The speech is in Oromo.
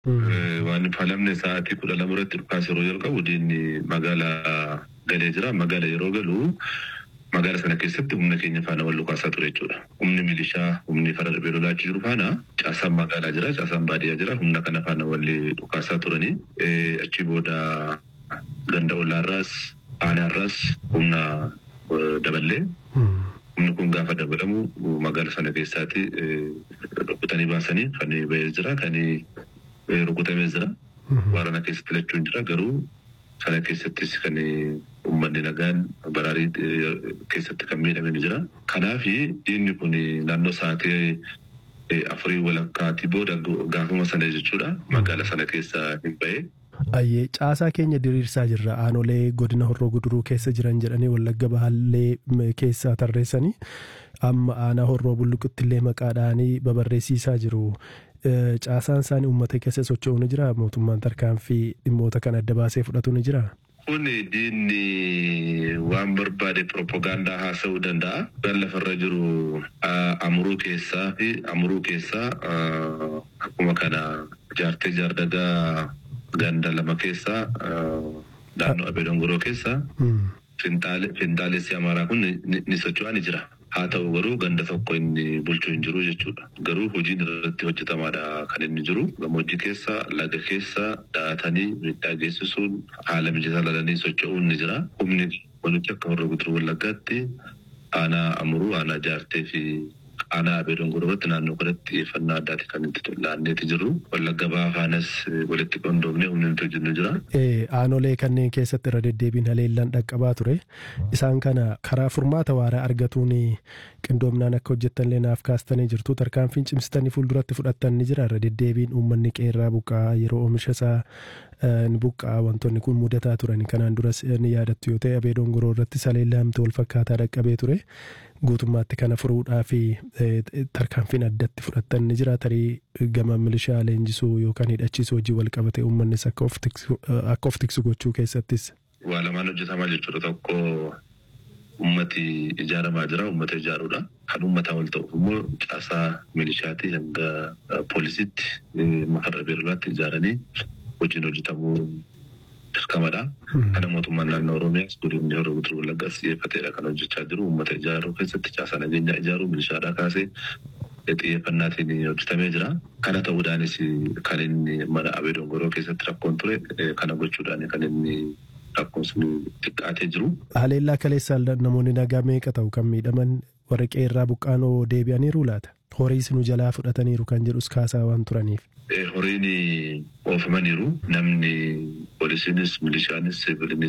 Waan falamne sa'aatii kudha lama irratti dhukaas yeroo jalqabu diinni magaalaa galee jira. Magaala yeroo galu magaala sana keessatti humna keenya faana wal dhukaasaa ture jechuudha. Humni milishaa, humni fara darbee lolaachuu jiru faana caasaan magaalaa jira, caasaan baadiyyaa jira. Humna kana faana wal dhukaasaa turanii achi booda ganda ollaarraas aanaarraas humna daballee humni kun gaafa dabalamu magaala sana keessaatti rukutanii baasanii kan bahee jira kan rukutamee jira. Waraana keessatti lachuun jira garuu sana keessattis kan uummanni nagaan baraarii keessatti kan miidhame ni jira. Kanaaf diinni kun naannoo sa'aatii afurii walakkaatii booda gaafuma sana jechuudha magaala sana keessa hin bahee. Ayyee caasaa keenya diriirsaa jirra aanolee godina horroo guduruu keessa jiran jedhanii wallagga bahaallee keessaa tarreessanii amma aanaa horroo bulluqutti illee maqaadhaanii babarreessiisaa jiru. Caasaan isaanii uummata keessa socho'u ni jira mootummaan tarkaanfii dhimmoota kan adda baasee fudhatu ni jira. Kun diinni waan barbaade propagaandaa haasa'uu danda'a. Kan lafarra jiru amuruu keessaa fi amuruu keessaa akkuma kana jaartee jaardagaa ganda lama keessaa naannoo Abee Dongoroo keessaa finxaalessi amaaraa kun ni socho'aa ni jira. Haa ta'u garuu ganda tokko inni bulchuu hin jiru jechuudha. Garuu hojiin irratti hojjetamaadha kan inni jiru. Gammoojjii keessa laga keessa daatanii miidhaa geessisuun haala mijataa lalanii socho'uun ni jira. Humni walitti akka warra guutuu wallaggaatti aanaa amuruu aanaa jaartee fi aanaa abee dongoroo irratti naannoo kanatti xiyyeeffannaa addaati kan itti laanneeti jirru. Wallagga baafaanas walitti qindoomnee humni nuti hojjennu jira. Aanolee kanneen keessatti irra deddeebiin haleellaan dhaqqabaa ture. Isaan kana karaa furmaata waaraa argatuun qindoomnaan akka hojjettanillee naaf kaastanii jirtu. Tarkaanfiin cimsitanii fuulduratti fudhattan ni jira. Irra deddeebiin uummanni qeerraa buqqaa yeroo oomisha isaa ni buqqaa wantoonni kun mudataa turan. Kanaan duras ni yaadattu yoo ta'e abee dongoroo irratti haleellaan wal fakkaataa dhaqqabee ture. guutummaatti kana furuudhaa fi tarkaanfiin addatti fudhattan ni jira tarii gama milishaa leenjisuu yookaan hidhachiisuu hojii wal qabate uummannis akka of tiksu gochuu keessattis. Waa lamaan hojjetamaa jechuudha tokko ummati ijaaramaa jira ummata ijaaruudha. Kan uummataa wal ta'uuf immoo caasaa milishaatii hanga poolisiitti makarra beelolaatti ijaaranii hojiin hojjetamuu dirqamadha. Kana mootummaan naannoo Oromiyaas godinni yeroo guutuu wallaggaas xiyyeeffateedha kan hojjechaa jiru. Uummata ijaaruu keessatti caasaa nageenyaa ijaaruu milishaadhaa kaasee xiyyeeffannaatiin hojjetamee jira. Kana ta'uudhaanis kan inni mana Abee Dongoroo keessatti rakkoon ture kana gochuudhaan kan inni rakkoon sun xiqqaatee jiru. Haleellaa kaleessaan namoonni nagaa meeqa ta'u kan miidhaman warra qeerraa buqqaanoo deebi'aniiru laata? Horiis nu jalaa fudhataniiru kan jedhus kaasaa waan turaniif. Horiin oofamaniiru namni poolisiinis milishaanis siviilinis